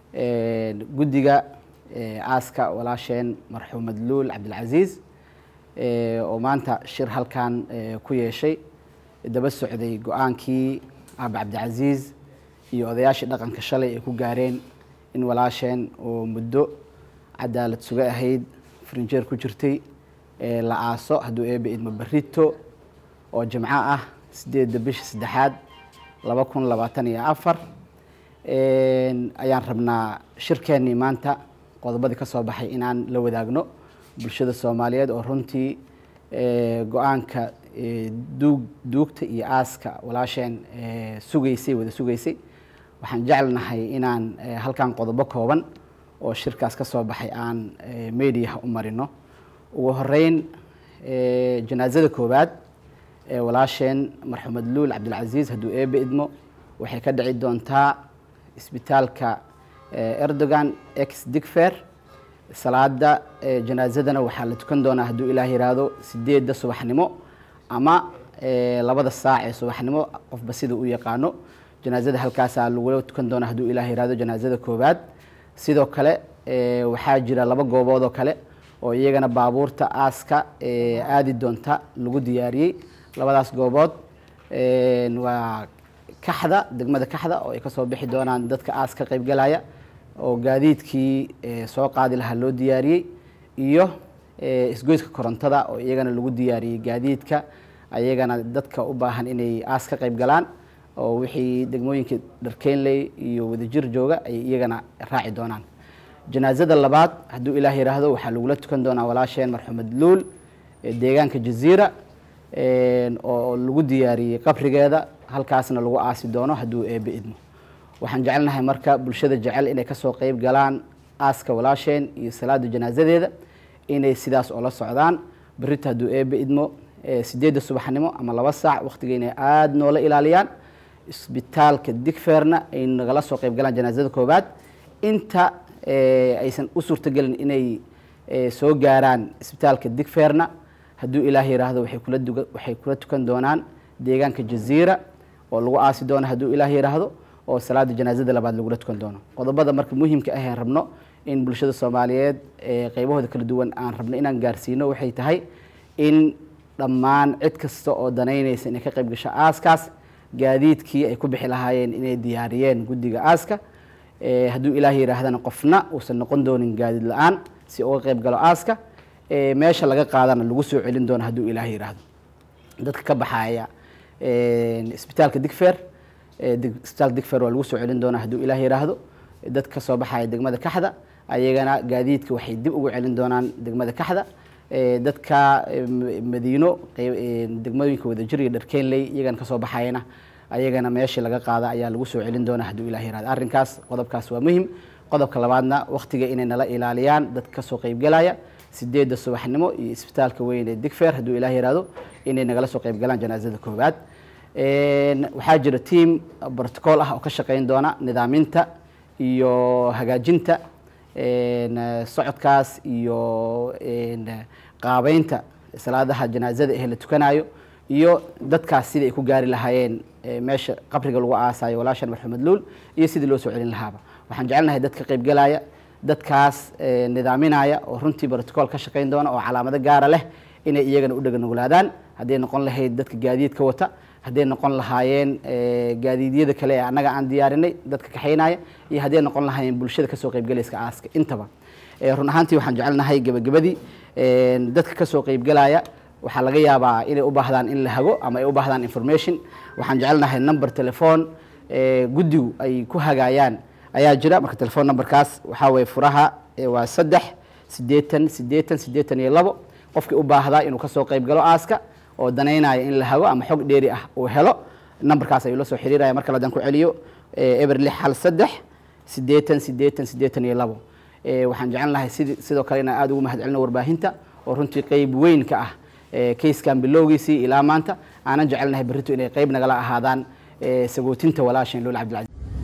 guddiga aaska walaasheen marxuumad luul cabdilcasiis oo maanta shir halkan ku yeeshay daba socday go-aankii aabe cabdicasiis iyo odayaashii dhaqanka shalay ay ku gaareen in walaasheen oo muddo cadaalad suga ahayd farinjeer ku jirtay la aaso hadduu eebe idmo barito oo jimco ah sideedda bisha saddexaad laba kun labaatan iyo afar ayaan rabnaa shirkeennii maanta qodobadii ka soo baxay inaan la wadaagno bulshada soomaaliyeed oo runtii go-aanka duug duugta iyo aaska walaasheen sugaysay wada sugaysay waxaan jeclnahay inaan halkan qodobo kooban oo shirkaas ka soo baxay aan mediaha u marino ugu horeyn janaasada koowaad ee walaasheen marxumed luul cabdilcasiis hadduu eebe idmo waxay ka dhici doontaa isbitaalka erdogan ex digfer salaada janaasadana waxaa la tukan doonaa hadduu ilaah yiraahdo sideedda subaxnimo ama labada saac ee subaxnimo qofba sida u yaqaano janaasada halkaasaa lagula tukan doonaa hadduu ilaah yiraahdo janaasada koowaad sidoo kale waxaa jira laba goobood oo kale oo iyagana baabuurta aaska aadi doonta lagu diyaariyey labadaas goobood waa kaxda degmada kaxda oo ay kasoo bixi doonaan dadka aas ka qaybgalaya oo gaadiidkii soo qaadi lahaa loo diyaariyey iyo isgoyska korontada oo iyagana lagu diyaariyey gaadiidka ayagana dadka u baahan inay aas ka qayb galaan oo wixii degmooyinka dharkeynley iyo wadajir jooga ay iyagana raaci doonaan janaasada labaad hadduu ilaah yiraahdo waxaa lagula tukan doonaa walaasheen marxumed luul deegaanka jaziira oo lagu diyaariyey qabrigeeda halkaasna lagu aasi doono hadduu eebe idmo waxaan jecelnahay marka bulshada jecel inay kasoo qeyb galaan aaska walaasheen iyo salaada janaasadeeda inay sidaas oola socdaan berita hadduu eebe idmo sideedda subaxnimo ama laba saac waqtiga inay aada noola ilaaliyaan isbitaalka digferna ay nagala soo qeyb galaan janaasada koowaad inta aysan u suurtagelin inay soo gaaraan isbitaalka digferna hadduu ilaah yiraahdo waxay kula tukan doonaan deegaanka jaziira oo lagu aasi doono hadduu ilaah yiraahdo oo salaada janaasada labaad lagula tukan doono qodobada marka muhiimka aheen rabno in bulshada soomaaliyeed qeybahooda kala duwan aan rabno inaan gaarsiino waxay tahay in dhammaan cid kasta oo danaynaysa inay ka qayb gasho aaskaas gaadiidkii ay ku bixi lahaayeen inay diyaariyeen guddiga aaska hadduu ilaah yiraahdana qofna uusan noqon doonin gaadiid la-aan si uga qayb galo aaska meesha laga qaadana lagu soo celin doono hadduu ilaah yiraahdo dadka ka baxaya isbitaalka digfer isbitaalka digfer waa lagu soo celin doonaa hadduu ilaah yiraahdo dad ka soo baxaya degmada kaxda ayagana gaadiidka waxay dib ugu celin doonaan degmada kaxda dadka madiino degmooyinka wadajir iyo dharkeynley iyagana kasoo baxayana ayagana meeshii laga qaada ayaa lagu soo celin doonaa hadduu ilah yirahdo arrinkaas qodobkaas waa muhim qodobka labaadna waqtiga inay nala ilaaliyaan dadka kasoo qeybgalaya sideedda subaxnimo iyo isbitaalka weyn ee digfer hadduu ilah yirahdo inay nagala soo qeyb galaan janaasada koowaad waxaa jira team brotocool ah oo ka shaqeyn doona nidaaminta iyo hagaajinta socodkaas iyo qaabeynta salaadaha janaasada ee la tukanayo iyo dadkaas sidai ay ku gaari lahaayeen meesha qabriga lagu aasayo walaashan marxumed luul iyo sidii loo soo celin lahaaba waxaan jecelnahay dad ka qaybgalaya dadkaas nidaaminaya oo runtii brotocool ka shaqeyn doona oo calaamado gaara leh inay iyagana u dheganuglaadaan hadday noqon lahayd dadka gaadiidka wata hadday noqon lahaayeen gaadiidyada kale ee annaga aan diyaarinay dadka kaxaynaya iyo hadday noqon lahaayeen bulshada kasoo qeybgalayska aaska intaba run ahaantii waxaan jecelnahay gebagabadii dadka kasoo qeybgalaya waxaa laga yaabaa inay u baahdaan in la hago ama ay u baahdaan information waxaan jecelnahay number telephone guddigu ay ku hagaayaan ayaa jira marka telephone numberkaas waxaa weye furaha waa saddex siddeetan siddeetan siddeetan iyo labo qofkii u baahdaa inuu kasoo qeyb galo aaska oo danaynaya in la hago ama xog dheeri ah uu helo numberkaas ayuu la soo xiriiraya marka ladan ku celiyo eber lix hal saddex siddeetan siddeetan siddeetan iyo labo waxaan jecelnahay sid sidoo kale inaan aada ugu mahad celino warbaahinta oo runtii qeyb weyn ka ah kayskan bilowgiisii ilaa maanta aanan jecelnahay berrito inay qeyb nagala ahaadaan sagootinta walaasheen luul cabdilcaziz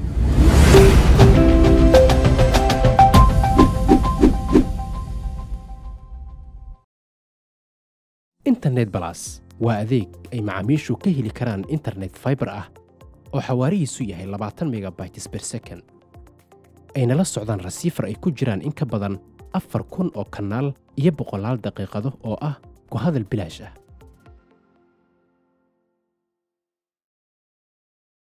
internet balas waa adeeg ay macaamiishu ka heli karaan internet fiber ah oo xawaarihiisu yahay labaatan megabytes per second ayna la socdaan rasiifar ay ku jiraan in ka badan afar kun oo kanaal iyo boqolaal daqiiqado oo ah ku hadal bilaash ah